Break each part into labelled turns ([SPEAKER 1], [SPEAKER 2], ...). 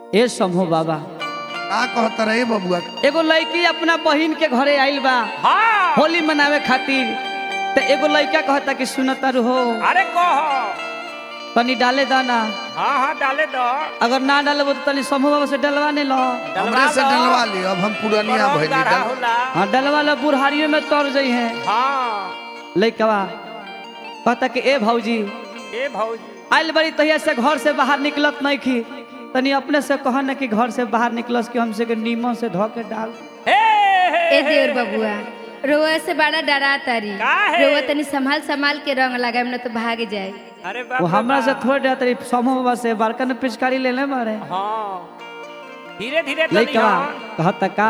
[SPEAKER 1] ए समूह बाबा
[SPEAKER 2] का कहता रहे बबुआ
[SPEAKER 1] एगो लड़की अपना बहिन के घरे आइल बा
[SPEAKER 3] हाँ
[SPEAKER 1] होली मनावे खातिर तो एगो लड़का कहता कि सुनता रहो
[SPEAKER 3] अरे कह
[SPEAKER 1] तनी डाले दाना
[SPEAKER 3] हाँ हाँ डाले दो
[SPEAKER 1] अगर ना डाले तो तनी समूह बाबा से डलवा नहीं लो
[SPEAKER 2] हमरे से डलवा ली अब हम पुरानिया
[SPEAKER 3] बड़ा
[SPEAKER 2] भइली
[SPEAKER 3] गाढ़ा
[SPEAKER 2] डल
[SPEAKER 3] होला
[SPEAKER 1] हाँ डलवा लो बुढ़ारियों में तर जाइ है
[SPEAKER 3] हाँ
[SPEAKER 1] लड़कवा कहता कि ए भौजी
[SPEAKER 3] ए भौजी
[SPEAKER 1] आइल बड़ी तहिया से घर से बाहर निकलत नहीं की तनी अपने से कह न कि घर से बाहर निकलस कि हमसे के नीमन से धो के डाल
[SPEAKER 3] हे हे,
[SPEAKER 4] ए
[SPEAKER 3] हे।
[SPEAKER 4] देवर बबुआ रोआ से बड़ा डरा तारी
[SPEAKER 3] काहे?
[SPEAKER 4] रोआ तनी संभाल संभाल के रंग लगाए न तो भाग जाए
[SPEAKER 3] अरे बाप
[SPEAKER 1] वो
[SPEAKER 3] रे
[SPEAKER 1] हमरा से
[SPEAKER 3] बाप।
[SPEAKER 1] थोड़े डर तरी समूह बाबा से बड़का ने पिचकारी ले ले मारे
[SPEAKER 3] हाँ धीरे धीरे तनी
[SPEAKER 1] लड़कवा
[SPEAKER 3] हाँ।
[SPEAKER 1] कहता का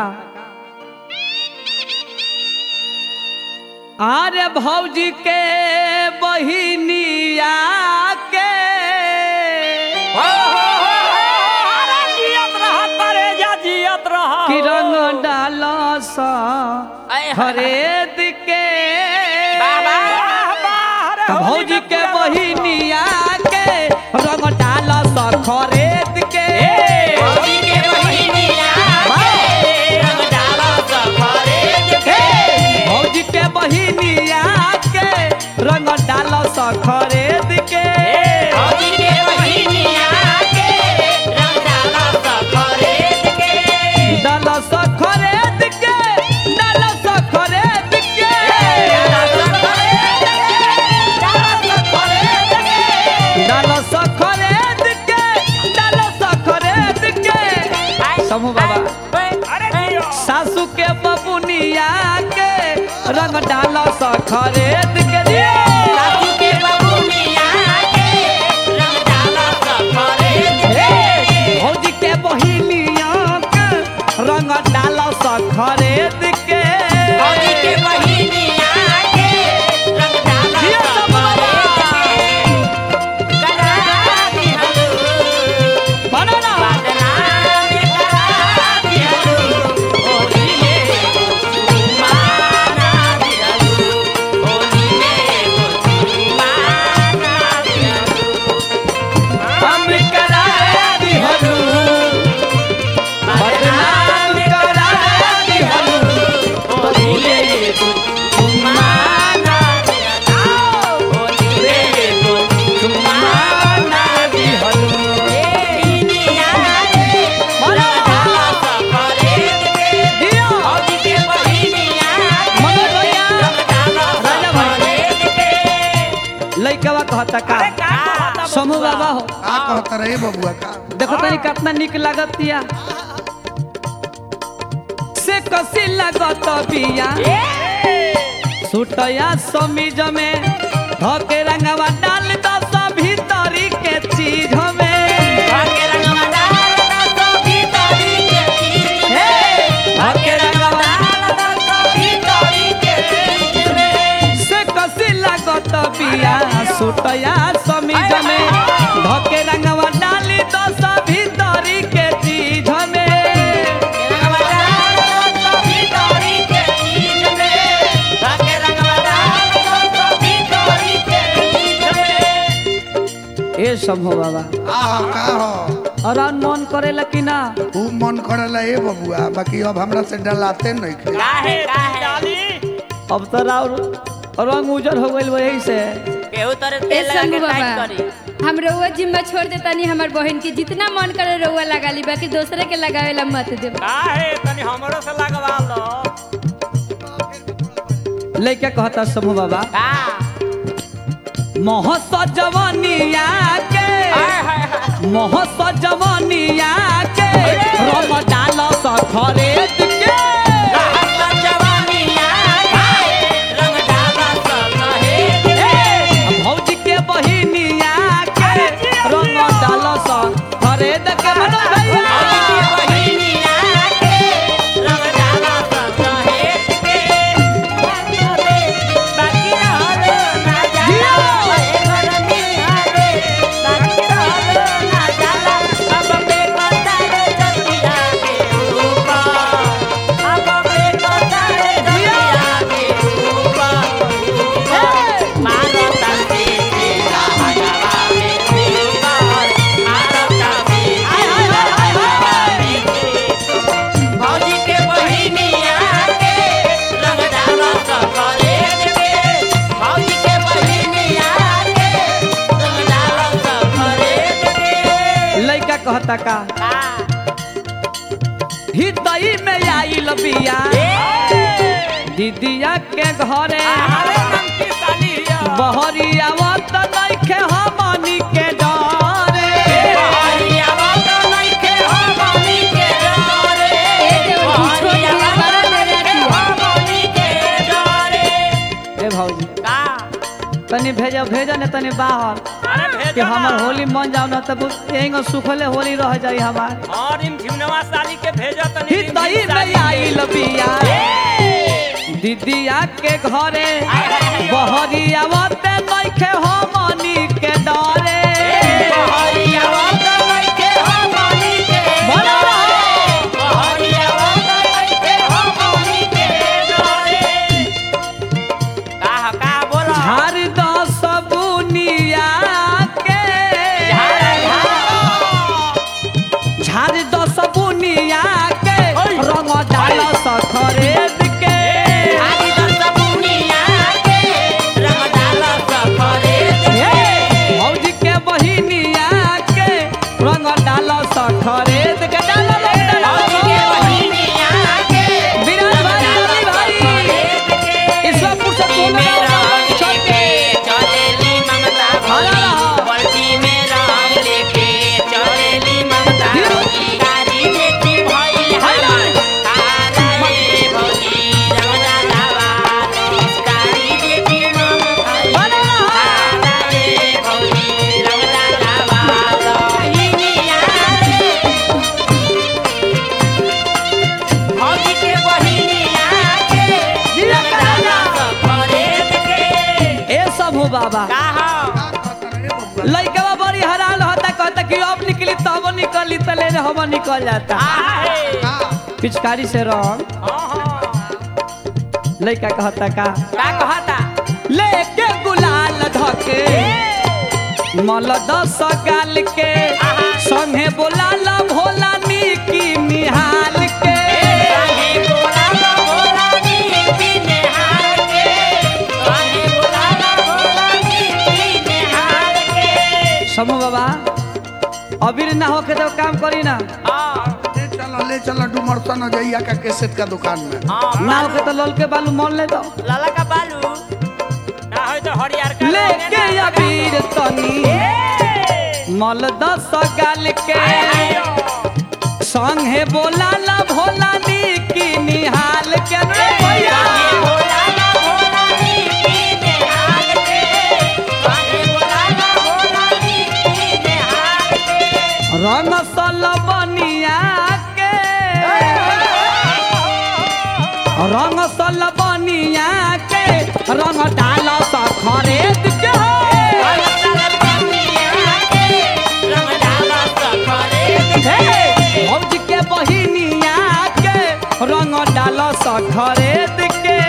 [SPEAKER 1] अरे भौजी के बहिनिया के
[SPEAKER 3] हो, हो, हो, हो, अरे जियत रह तरे जा जियत रह
[SPEAKER 1] कि रंग डाल
[SPEAKER 3] आय, हाय,
[SPEAKER 1] खरीद के
[SPEAKER 3] बाबा बाहर
[SPEAKER 1] त
[SPEAKER 3] होली
[SPEAKER 1] भौजी
[SPEAKER 3] में
[SPEAKER 1] के
[SPEAKER 3] पूरा
[SPEAKER 1] बहिनिया के रंग डाल खरीद के
[SPEAKER 3] भौजी के बहिनिया के रंग डाला सफरेद के
[SPEAKER 1] भौजी के बहिनिया के रंग डाल खरीद के
[SPEAKER 3] भौजी के बहिनिया के रंग डाला सफरेद के
[SPEAKER 1] डाल खरीद के डाल खरीद के
[SPEAKER 3] डाला सफरेद के डाला सफरेद के
[SPEAKER 1] डाल खरीद के डाल खरीद के समूह बाबा
[SPEAKER 3] अरे जियो
[SPEAKER 1] सासू के बबुनिया के रंग डाल खरीद के दिए
[SPEAKER 3] सासू के बबुनिया के रंग डाला सफरेद के
[SPEAKER 1] भौजी के बहिनिया के रंग डाल खरीद के
[SPEAKER 3] भौजी के बहिनिया के रंग डाला
[SPEAKER 1] जियो सब
[SPEAKER 3] सफरेद
[SPEAKER 1] बाबा।
[SPEAKER 3] के करा दिहलू
[SPEAKER 1] बनाना
[SPEAKER 3] बदनाम करा दिहलू होली में माना दिहलू होली में माना दिहलू
[SPEAKER 1] हम करा दिहलू बदनाम करा दिहलू
[SPEAKER 3] होली में माना दिहलू होली में
[SPEAKER 1] माना दिहलू
[SPEAKER 3] दुनिया रे
[SPEAKER 1] बनाना
[SPEAKER 3] सफरेद के
[SPEAKER 1] दियो
[SPEAKER 3] भौजी के बहिनिया
[SPEAKER 1] मनोज भैया राजा भाई।
[SPEAKER 3] सफरेद के
[SPEAKER 1] लइकवा कहता का
[SPEAKER 3] अरे का कहता
[SPEAKER 1] समूह बाबा हो
[SPEAKER 2] का कहता रहे बबुआ का
[SPEAKER 1] देखो तनी कितना निक लागत बिया से कसी लागत बिया सुटया समीज में धके रंगवा डाल दो सब भीतरी के चीज में
[SPEAKER 3] भाग्य रंगवा डाल दो भीतरी के चीज
[SPEAKER 1] हे धके रंगवा
[SPEAKER 3] डाल दो भीतरी के चीज में
[SPEAKER 1] से कसी लागत बिया सुटया समीज में धके रंगवा डाल दो सब भीतरी के चीज में
[SPEAKER 3] रंगवा डाल दो भीतरी के चीज में भाग्य रंगवा डाल दो भीतरी के चीज में
[SPEAKER 1] ए समूह बाबा
[SPEAKER 2] आ का हो
[SPEAKER 1] और मन करेला कि ना
[SPEAKER 2] खूब मन करेला ए बबुआ बाकी अब हमरा से डलाते नहीं खे
[SPEAKER 3] काहे काहे डाली
[SPEAKER 1] अब तो राउर रंग उजर हो गइल वही से
[SPEAKER 3] केहू तरे
[SPEAKER 4] ए
[SPEAKER 3] तेल लगा
[SPEAKER 4] संग
[SPEAKER 3] के टाइट
[SPEAKER 4] बाबा
[SPEAKER 3] करी
[SPEAKER 4] हम रउआ जिम्मा छोड़ देता नहीं हमार बहन की जितना मन करे रउआ लगा ली बाकी दूसरे के लगावे ला मत दे
[SPEAKER 3] काहे तनी हमरो से लगवा लो
[SPEAKER 1] लइका कहता समूह बाबा
[SPEAKER 3] का
[SPEAKER 1] मोहस जवानिया के
[SPEAKER 3] हाय हाय हाय
[SPEAKER 1] मोहस जवानिया के रंग डाल खरीद के
[SPEAKER 3] रहत जवानिया के रंग डाला सहेद के
[SPEAKER 1] भौजी के बहिनिया के रंग डाल खरीद के मनोज भैया
[SPEAKER 3] भौजी के बहिनिया के रंग डाला सहेद के बाकी रहलो ना जाला ए गरमी हरे बाकी रहलो ना जाला अब पे कतार जतिया के ऊपर अब पे कतार जतिया के ऊपर मारो तंती के हवा में ऊपर मारो तंती
[SPEAKER 1] कहता का हृदय में आइल बिया दीदिया के घरे बहरिया वत नइखे हमनी के डरे
[SPEAKER 4] ए देवर जी छोड़ दिया बड़ा देर राती
[SPEAKER 1] ए भौजी तनी भेजो भेजो ने तनी बाहर कि हमर होली मन जाओ ना तब एंगो सुखले होली रह जाई हमार
[SPEAKER 3] और इन झिमनवा साली के भेजो तनी
[SPEAKER 1] हृदय में आइल बिया दीदिया के घरे बहरिया वत नइखे हमनी के डरे बोलो झार दो सबुनिया के झार दो सबुनिया के रंग डाल सखरेद के हे, भौजी के बहिनिया के रंग डाल सखरेद के डाल विराट भाई रवि भाई ईश्वरपुर से बोल रहा हूं, चल के हरा रहा। हरा रहा। जिया करा। ए सब हो बाबा लइकवा बड़ी हराल होता कहता कि अब निकली तब निकली तले हम निकल जाता पिचकारी से रंग लइका कहता का
[SPEAKER 3] का कहता
[SPEAKER 1] लेके गुलाल धके मल दस गाल के संगे बोलाल भोला निकी निहाल के समूह बाबा अबीर ना होके तो काम करी ना
[SPEAKER 2] ले चलो ले चलो डुमरसा न जइया का केसेट का दुकान में
[SPEAKER 1] ना होके तो लल के बालू मोल ले दो
[SPEAKER 3] लाला का बालू ना हो तो हरियर का
[SPEAKER 1] लेके अबीर तनी मल दस गाल के संगे बोलाल भोला निकी निहाल के रे भैया रंग सल बनिया के रंग सल बनिया के रंग डाल सखरेद के हे भौज के बहिनिया के रंग डाल सखरेद के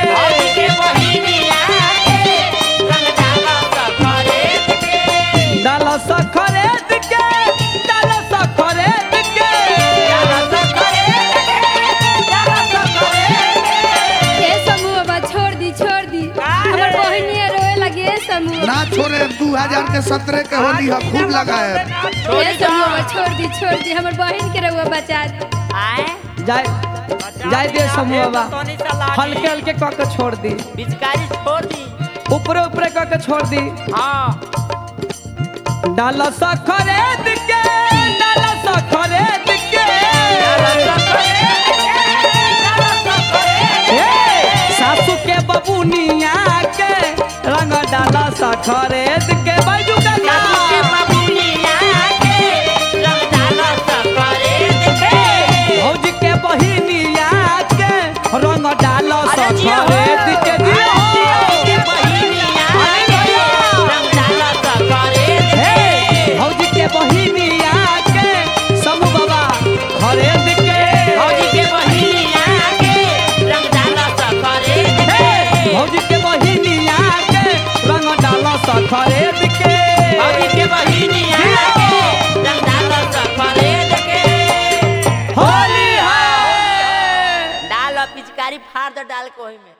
[SPEAKER 1] डाल सखरेद के डाल सखरेद के
[SPEAKER 4] ए समूह बाबा छोड़ दी छोड़ दी हमर बहिनिया रोए लगी ए समूह
[SPEAKER 2] ना छोड़े दू हजार के सत्रह के होली है खूब लगाए
[SPEAKER 4] ए समूह बाबा छोड़ दी छोड़ दी हमर बहिन के रहुआ बचा दी
[SPEAKER 1] जाय जाय दे समूह बाबा हल्के हल्के कह के छोड़ दी
[SPEAKER 3] पिचकारी छोड़ दी
[SPEAKER 1] ऊपरे ऊपरे कह के छोड़ दी
[SPEAKER 3] हाँ
[SPEAKER 1] डाल सखरेद के डाल सखरेद के हे, सासू के बबुनिया के रंग डाल सखरेद के बाजू का भौज के बहिनिया के रंग डाल सखरेद के दियो हे भौज के बहिनिया के समूह बाबा खरेद के हे भौज के बहिनिया के रंग डाल सखरेद के होली है
[SPEAKER 3] डाल पिचकारी फाड़ दो डाल को में